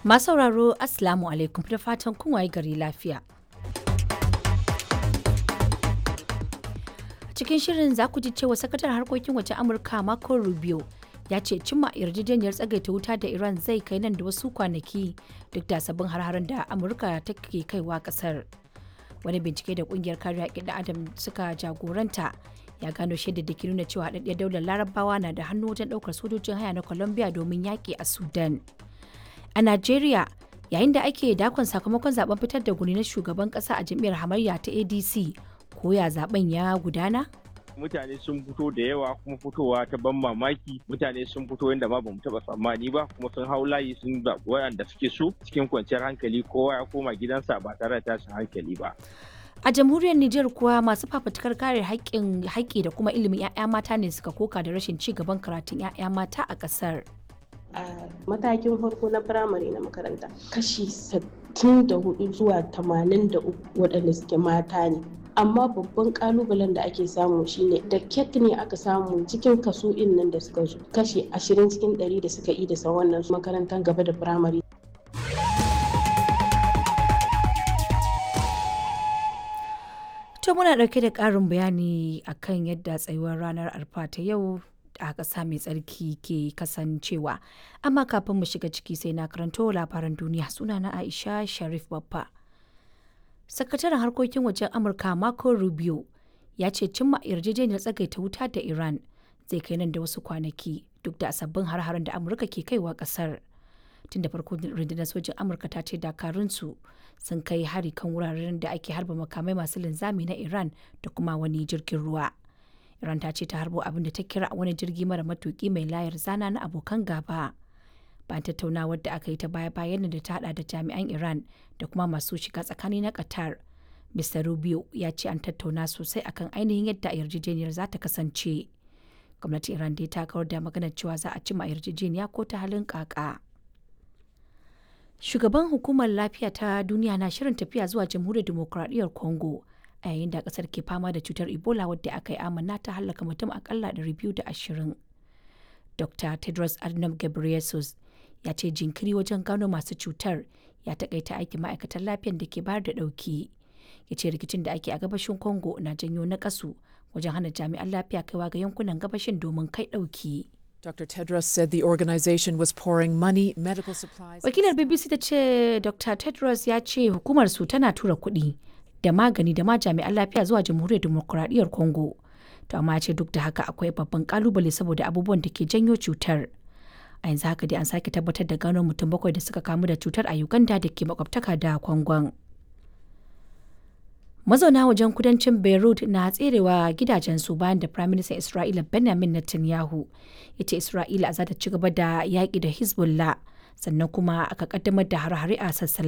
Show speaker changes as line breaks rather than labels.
Masu sauraro Assalamu alaikum da fatan kun waye gari lafiya. Cikin shirin za ku ji cewa sakatar harkokin waje Amurka Marco Rubio ya ce cimma yarjejeniyar tsagaita wuta da Iran zai kai nan da wasu kwanaki duk da sabbin har da Amurka take kaiwa kasar. Wani bincike da kungiyar kare haƙƙin Adam suka jagoranta ya gano shaidar da ke nuna cewa haɗaɗɗiyar daular larabawa na da hannu wajen ɗaukar sojojin haya na Colombia domin yaƙi a Sudan. A Najeriya, yayin da ake dakon sakamakon zaben fitar da guni na shugaban kasa a jam'iyyar hamayya ta ADC, ko ya zaben ya gudana?
mutane sun fito da yawa kuma fitowa ta ban mamaki mutane sun fito yadda ma bamu taba tsammani ba kuma sun hau layi sun zaɓi waɗanda suke so cikin kwanciyar hankali kowa ya koma gidansa ba tare da tashin hankali ba
A jamhuriyar Nijar kuwa masu fafutukar kare haƙƙin haƙƙi da kuma ilimin 'ya'ya mata ne suka koka da rashin ci gaban karatun 'ya'ya mata a ƙasar.
a matakin farko na firamare na makaranta kashi 64 zuwa 83 waɗanda suke mata ne amma babban kalubalen da ake samu shine da ket ne aka samu cikin kaso in nan da suka zo kashi 20 cikin 100 da suka yi da wannan makarantar gaba da firamare
To muna ɗauke da ƙarin bayani akan yadda tsayuwar ranar arfa ta yau a ƙasa mai tsarki ke kasancewa amma kafin mu shiga ciki sai na karanto labaran duniya sunana aisha sharif babba sakataren harkokin wajen amurka marco rubio ya ce cimma yarjejeniyar tsagaita wuta da iran zai kai nan da wasu kwanaki duk da sabbin har-haren da amurka ke kaiwa kasar tun da farko rundunar sojin amurka ta ce dakarunsu sun kai hari kan wuraren da ake harba makamai masu linzami na iran da kuma wani jirgin ruwa Iran ta ce ta harbo abin da ta kira wani jirgi mara matuki mai layar zana na abokan gaba. Bayan tattaunawar da aka yi ta baya bayan da ta hada da jami'an Iran da kuma masu shiga tsakani na Qatar. Mr. Rubio ya ce an tattauna sosai akan ainihin yadda yarjejeniyar za ta kasance. Gwamnatin Iran dai ta kawar da maganar cewa za a cima yarjejeniya ko ta halin kaka. Shugaban hukumar lafiya ta duniya na shirin tafiya zuwa jamhuriyar demokuraɗiyyar Congo. a yayin da kasar ke fama da cutar ebola wadda aka yi amanna ta hallaka mutum akalla 220 dr tedros adhanom ghebreyesus ya ce jinkiri wajen gano masu cutar ya takaita aikin ma'aikatan lafiyar da ke bayar da dauki ya ce rikicin da ake a gabashin congo na janyo na kasu wajen hana jami'an lafiya kaiwa ga yankunan gabashin domin kai dauki
Dr. Tedros said the organization was pouring money, medical supplies.
Wakilar BBC ta ce Dr. Tedros ya ce hukumar su tana tura kuɗi da magani da ma jami'an lafiya zuwa jamhuriyar demokuraɗiyyar congo to amma ce duk da haka akwai babban kalubale saboda abubuwan da ke janyo cutar a yanzu haka dai an sake tabbatar da gano mutum bakwai da suka kamu da cutar a uganda da ke makwabtaka da kwangon mazauna wajen kudancin beirut na tserewa gidajensu bayan da prime minister isra'ila benjamin netanyahu ya ce isra'ila za ta ci gaba da yaƙi da hezbollah sannan kuma aka kaddamar da hare-hare a sassan